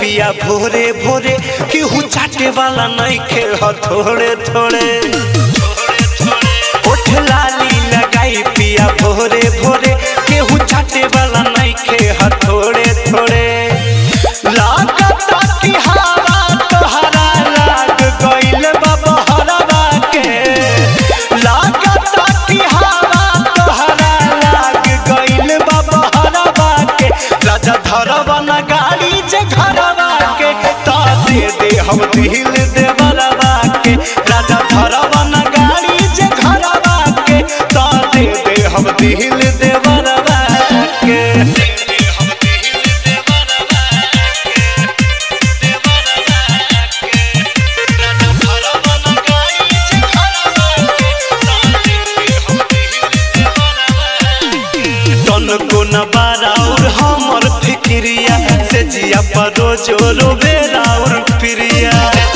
पिया भोरे भोरे केहू चाटे वाला नहीं खे ह थोड़े थोड़े ओठ लाली लगाई पिया भोरे भोरे केहू चाटे वाला नहीं खे ह थोड़े थोड़े लागता कि हवा तोहरा लाग गइल बा बहरवा के लागता कि हवा तोहरा लाग गइल बा बहरवा के राजा धरवा न गाड़ी जे घरवा के ता दे दे हम दिल दे बरवा के राजा धरवा न गाड़ी जे घरवा के ता दे दे हम दिल दे बरवा के तन को न बाराउर हमर फिक्रिया से जिया पर रोजो रोबे राउर प्रिया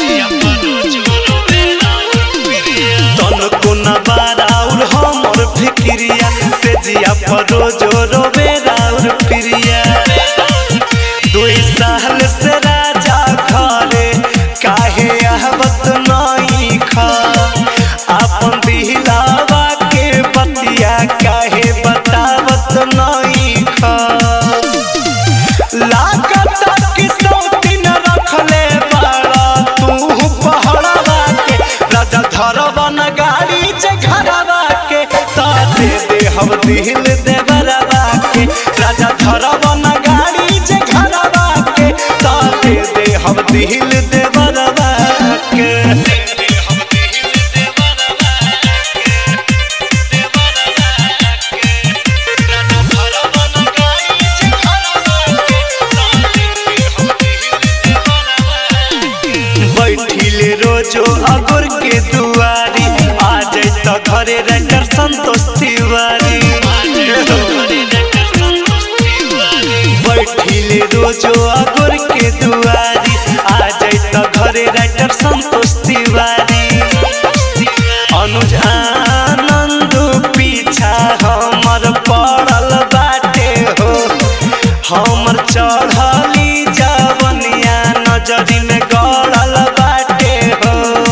तन को न बाराउर हमर फिक्रिया से जिया पर रोजो रोबे राउर प्रिया दुई साल से राजा घरे काहे आहवत नहीं खा अपन दिलावा के बतिया काहे बतावत नहीं खा लागता कि सौतीन रखले बाड़ा तू पहड़वा के राजा धरवा न गाड़ी जे घरवा के ता दे दे हम दिल दे बरवा के राजा धरवा न गाड़ी जे घरवा के ता दे दे हम दिल दे बरवा के बैठिले रोजो अगुर के दुआरी आ जाए तो घरे रकर संतोष तिवारी बैठिले रोजो अगुर के दुआरी आ जाए तो घरे रकर संतोष तिवारी अनुज आनंद पीछा हमर पड़ल बाटे हो हमर चढ़ली जवनिया नजरी में गड़ल बाटे हो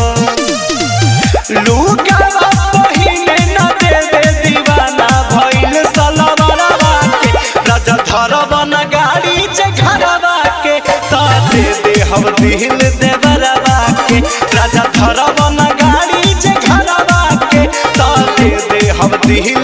लुकावा पहिने न देवे दीवाना भइल सलवरवा के राजा धरवा न गाड़ी जे घरवा के ता दे दे हम दिल दे बरवा के राजा धरवा न गाड़ी जे घरवा के ता दे दे हम दिल